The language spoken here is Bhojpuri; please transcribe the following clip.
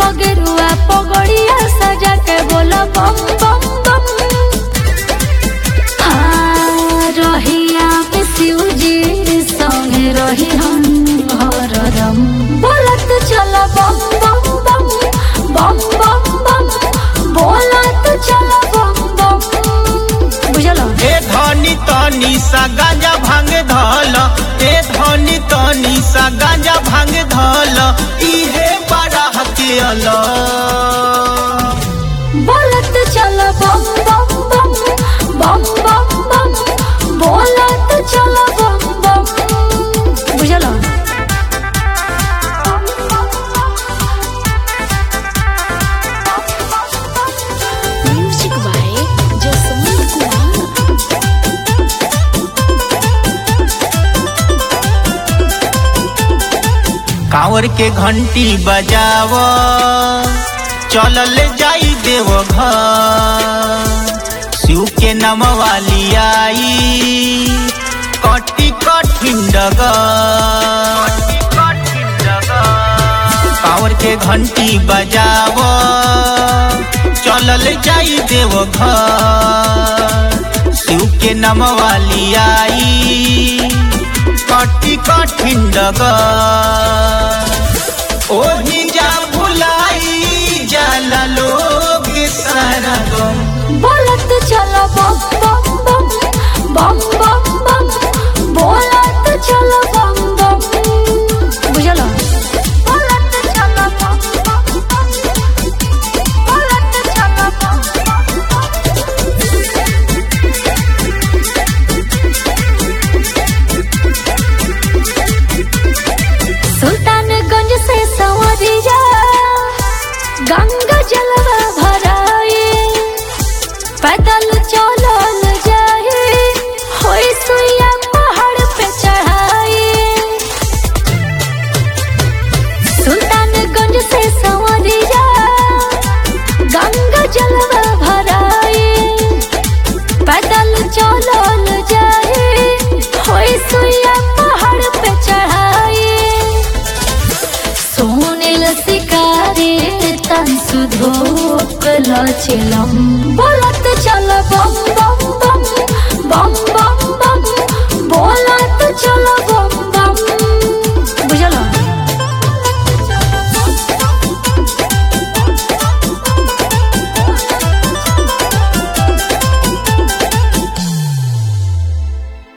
पगरुआ पगड़िया सजा के बोला बम बम बम हाँ, रहिया पे शिवजी संगे रही हम हरदम बोलत चल बम बम बम बम बम बम बोलत चल बम बम बुझल ए धनी तनी सा गांजा भांग धल ए धनी तनी सा गांजा भांग धल इहे बड़ा हथियल बोलत चल बम बम बम बम बम बम बोलत चल बम बम बुझल Music by Jasmine Kumar. कांवर के घंटी बजाव चलल जाई देव घर शिव के नम वाली आई कटी कठिन डगर कांवर के घंटी बजाव चलल जाई देव घर शिव के नम वाली आई कटी कठिन डगर ओही जा भुलाई जाला लोग सारा गम बोलत चल बम बम बम बम बम बम बोलत चल बम बम बुझल बोलत चल बम बम बम बोलत चल बम बम सुल्तानगंज से संवरिया गंगा जलवा भराए पैदल चलल जाए होई सुइया पहाड़ पे चढ़ाए सुल्तानगंज से संवरिया गंगा जलवा भराए पैदल चलल जाए होई सुइया पहाड़ पे चढ़ाए सोनेल शिकारे तन सुधोक लचिलम बोलत चल बम बम बम बम बम बम बोलत चल बम